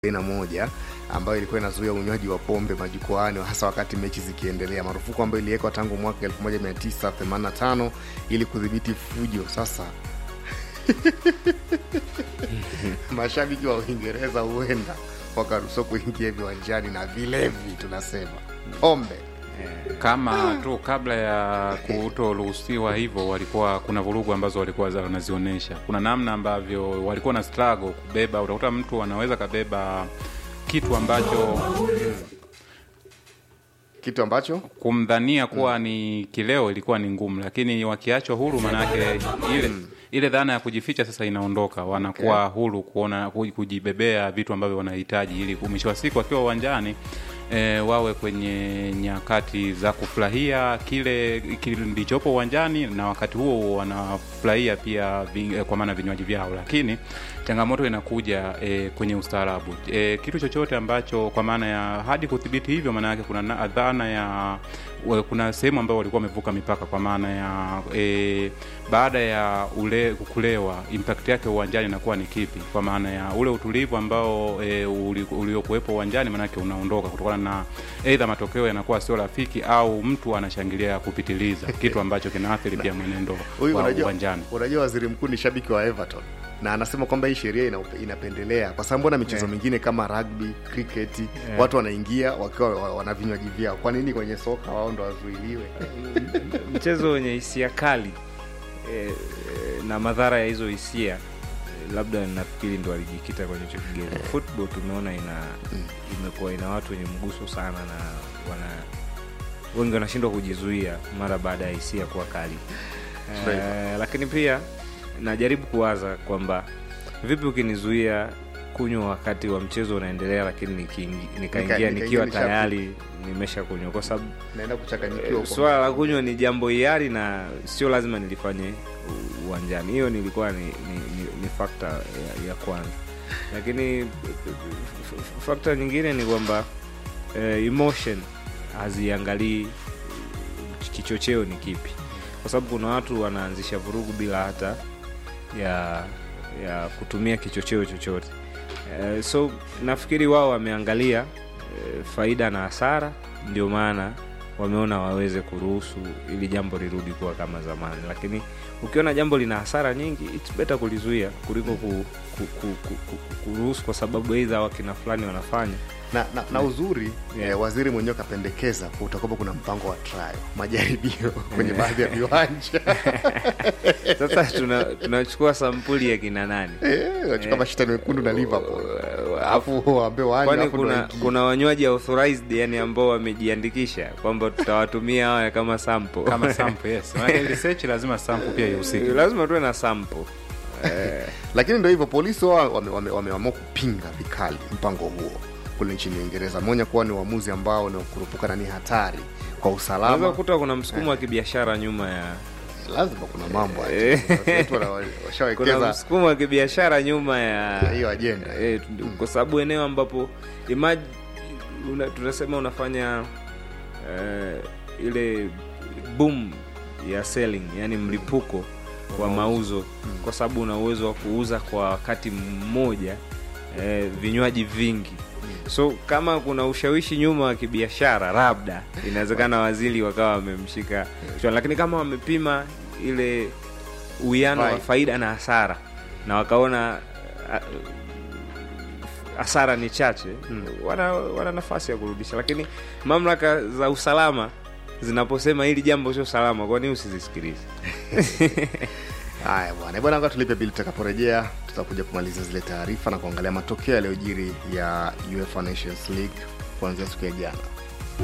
aina moja ambayo ilikuwa inazuia unywaji wa pombe majukwaani hasa wakati mechi zikiendelea, marufuku ambayo iliwekwa tangu mwaka 1985 ili kudhibiti fujo. Sasa mashabiki wa Uingereza huenda wakaruhusiwa kuingia viwanjani na vilevi, tunasema pombe kama tu kabla ya kutoruhusiwa hivyo, walikuwa kuna vurugu ambazo walikuwa wanazionyesha. Kuna namna ambavyo walikuwa na struggle kubeba. Utakuta mtu anaweza kabeba kitu ambacho kitu ambacho kumdhania kuwa ni kileo ilikuwa ni ngumu, lakini wakiachwa huru, manake ile ile dhana ya kujificha sasa inaondoka, wanakuwa huru kuona kujibebea vitu ambavyo wanahitaji, ili mwisho wa siku wakiwa uwanjani e, wawe kwenye nyakati za kufurahia kile kilichopo uwanjani, na wakati huo wanafurahia pia vi, kwa maana vinywaji vyao, lakini changamoto inakuja e, kwenye ustaarabu e, kitu chochote ambacho kwa maana ya hadi kudhibiti hivyo, maana yake kuna dhana ya kuna sehemu ambayo walikuwa wamevuka mipaka kwa maana ya e, baada ya ule kulewa impact yake uwanjani inakuwa ni kipi? Kwa maana ya ule utulivu ambao e, uliokuwepo uwanjani maanake unaondoka kutokana na aidha matokeo yanakuwa sio rafiki au mtu anashangilia kupitiliza, kitu ambacho kinaathiri pia mwenendo wa uwanjani. Unajua, waziri mkuu ni shabiki wa Everton na anasema kwamba hii sheria ina, inapendelea kwa sababu mbona michezo yeah, mingine kama rugby, cricket yeah, watu wanaingia wakiwa wana vinywaji vyao. Kwa nini kwenye soka wao ndo wazuiliwe? mchezo wenye hisia kali e, na madhara ya hizo hisia e, labda nafikiri ndo alijikita kwenye hicho kigeni. Football tumeona ina imekuwa ina watu wenye mguso sana na wana wengi wanashindwa kujizuia mara baada ya hisia kuwa kali e, lakini pia najaribu kuwaza kwamba vipi ukinizuia kunywa wakati wa mchezo unaendelea, lakini nikaingia nika nikiwa tayari nimesha kunywa, kwa sababu naenda kuchanganyikiwa. Swala la kunywa ni jambo hiari na sio lazima nilifanye uwanjani. Hiyo nilikuwa ni, ni, ni, ni fakta ya, ya kwanza, lakini fakta nyingine ni kwamba eh, emotion haziangalii kichocheo ni kipi, kwa sababu kuna watu wanaanzisha vurugu bila hata ya ya kutumia kichocheo chochote. Uh, so nafikiri wao wameangalia uh, faida na hasara, ndio maana wameona waweze kuruhusu ili jambo lirudi kuwa kama zamani, lakini ukiona jambo lina hasara nyingi, it's better kulizuia kuliko ku, ku, ku, ku, ku, kuruhusu kwa sababu aidha wakina fulani wanafanya na, na, na uzuri yeah. Eh, waziri mwenyewe kapendekeza utakuwa kuna mpango wa trial majaribio kwenye baadhi ya viwanja sasa tunachukua tuna sampuli ya kina nani nachukua mashindano mekundu na Liverpool afu waambie waanje kwani kuna, kuna wanywaji authorized yani ambao wamejiandikisha kwamba tutawatumia hawa kama sample kama sample yes maana research lazima sample pia ihusike lazima tuwe na sample eh, lakini ndio hivyo polisi wao wameamua wame, wame, wame kupinga vikali mpango huo kule nchini Uingereza. Ameonya kuwa ni uamuzi ambao ni kurupuka na ni hatari kwa usalama. Unaweza kukuta kuna msukumo wa kibiashara nyuma ya lazima kuna mambo kuna msukumo wa kibiashara nyuma ya hiyo ajenda e, kwa sababu eneo ambapo imagine una, tunasema unafanya uh, ile boom ya selling, yani mlipuko wa mauzo hmm. kwa sababu una uwezo wa kuuza kwa wakati mmoja eh, vinywaji vingi so kama kuna ushawishi nyuma wa kibiashara, labda inawezekana waziri wakawa wamemshika kichwani, lakini kama wamepima ile uwiano wa faida na hasara na wakaona hasara ni chache hmm. wana, wana nafasi ya kurudisha, lakini mamlaka za usalama zinaposema hili jambo sio salama, kwa nini usizisikilize? Haya bwana bwana, tulipe bili. Tutakaporejea tutakuja kumaliza zile taarifa na kuangalia matokeo yaliyojiri ya UEFA Nations League kuanzia siku ya jana.